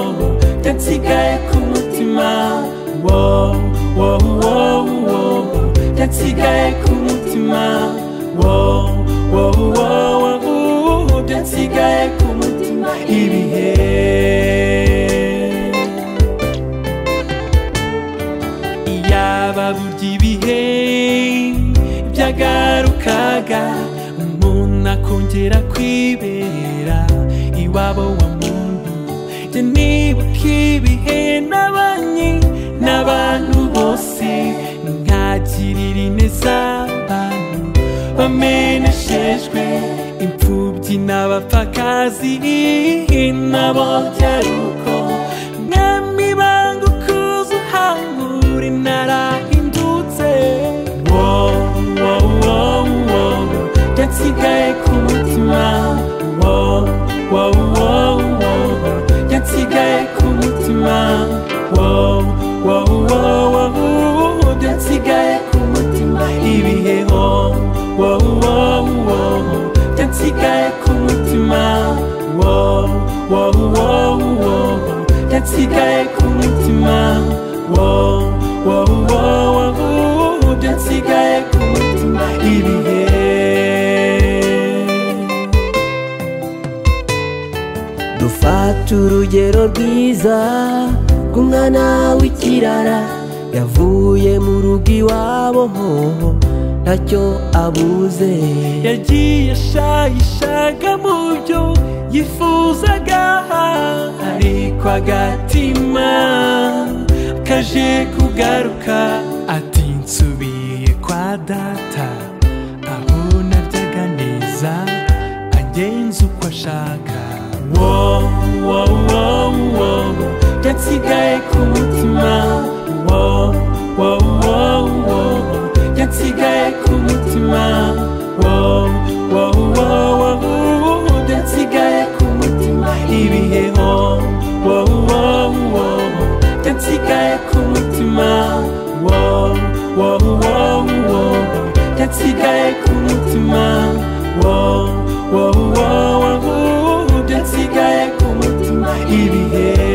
reka nsigaye ku mutima wow wow wow wow reka nsigaye ku mutima wow wow wow wow reka nsigaye ku mutima ibihe iyaba burya ibihe byagarukaga umuntu akongera kwibera iwabo wa muntu jye nibuka ibihe n'abanyi n'abantu bose nkagirira ineza abantu bameneshejwe imfubyi n'abapfakazi nabo byari uko mwami banga ukuza uhangura inarahindutse wow wow wow wow byasigaye ku mutima wow wow wow wow byasigaye ku mutima wow wow wow wow byasigaye ku mutima ibihe oh wow wow wow byasigaye ku mutima wow wow wow wow byasigaye ku mutima wow wow wow wow byasigaye ku mutima ibihe dufata urugero rwiza rw'umwana w'ikirara yavuye mu rugo iwabo hoho ntacyo abuze yagiye ashayishaga mu byo yifuzaga ariko agatima kaje kugaruka ati nsubiye kwa data aho naryaga neza agenza uko ashaka wow wow wow wow byasigaye ku mutima wow wow wow wow byasigaye ku mutima wow wow wow wow byasigaye ku mutima ibihe wow wow wow wow byasigaye ku mutima wow wow wow wow byasigaye ku mutima wow wow wow wow byasigaye ku mutima ibihe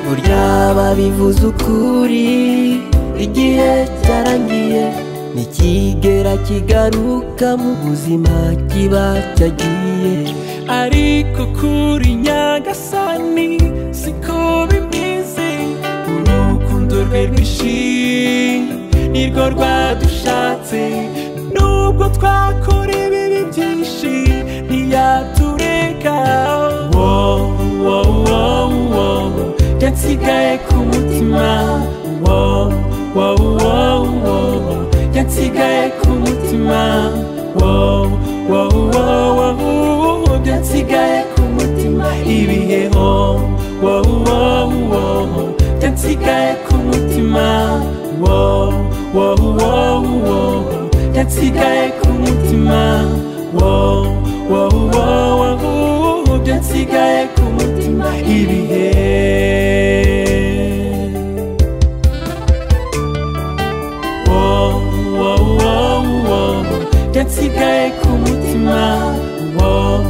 burya babivuze ukuri igihe cyarangiye ntikigera kigaruka mu buzima kiba cyagiye ariko kuri nyagasani siko bimeze urukundo rwe rwinshi nirwo rwadushatse nubwo twakora ibibi byinshi ntiyatureka Wow, wow, wow, wow, byasigaye ku mutima Wow, wow, wow, wow, byasigaye ku mutima Wow, wow, wow, wow, byasigaye ku mutima ibihe oh, wow, wow, wow, byasigaye ku mutima wow, wow, wow, wow, byasigaye ku mutima wow, wow, wow, wow, byasigaye ku mutima ibihe Wow, wow, wow, wow. byasigaye ku mutima Wow,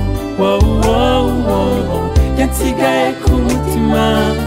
wow, wow, wow. byasigaye ku mutima